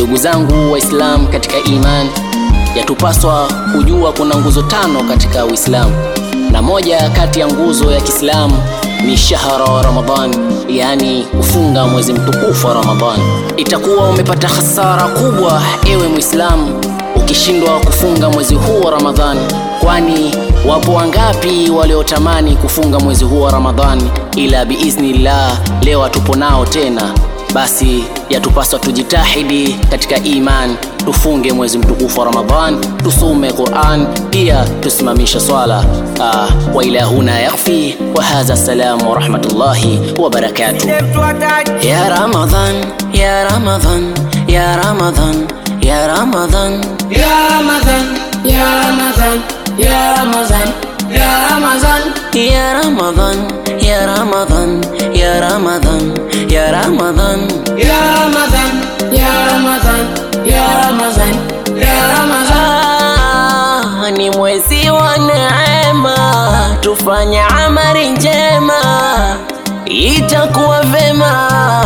Ndugu zangu Waislamu katika imani, yatupaswa kujua kuna nguzo tano katika Uislamu, na moja kati ya nguzo ya Kiislamu ni shahra wa Ramadhan, yaani kufunga mwezi mtukufu wa Ramadhan. Itakuwa umepata hasara kubwa, ewe Muislamu, ukishindwa kufunga mwezi huu wa Ramadhan, kwani wapo wangapi waliotamani kufunga mwezi huu wa Ramadhani, ila biiznillah leo hatupo nao tena. Basi yatupaswa tujitahidi katika iman, tufunge mwezi mtukufu wa Ramadhan, tusome Quran, pia tusimamishe swala. Ah, wa ila huna yakfi wa hadha salamu wa rahmatullahi wa barakatuh. Ya Ramadhan, ya Ramadhan, ya Ramadhan, ya Ramadhan, Ya Ramadan, Ya Ramadan, Ya Ramadan, Ya Ramadan, ya Ramadhan, ya Ramadhan, ya Ramadhan, ya Ramadhan. Ya Ramadan, Ya Ramadan, Ya Ramadan, Ya Ramadan. Ah, ni mwezi wa neema, tufanye amali njema, itakuwa vema.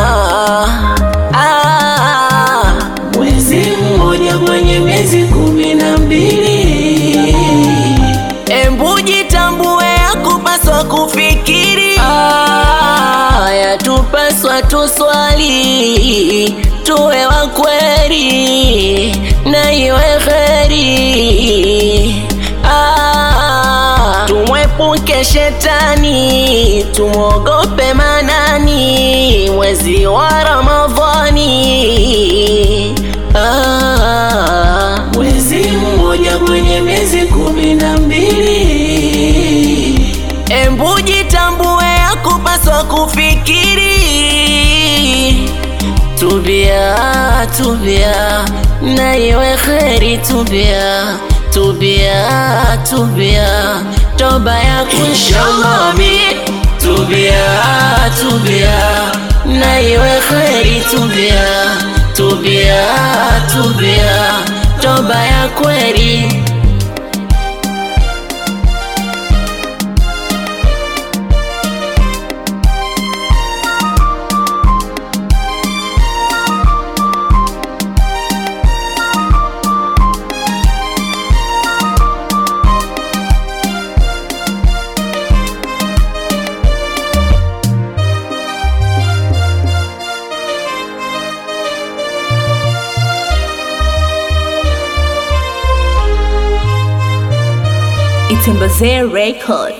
Ah, mwezi mmoja kwenye miezi kumi na mbili, embu jitambue, yakupaswa kufikiri. Ah, yatupaswa tuswali, tuwe wa kweli na iwe kheri. Ah, tumwepuke shetani, tumwogope manani, mwezi wa Ramadhani. Ah, mwezi mmoja kwenye miezi kumi na mbili, embu jitambue, yakupaswa kufikiri tubia tubia na iwe kheri tubia tubia tubia toba yako inshallah amin tubia tubia na iwe kheri tubia tubia tubia toba ya kweli Itembazee Record.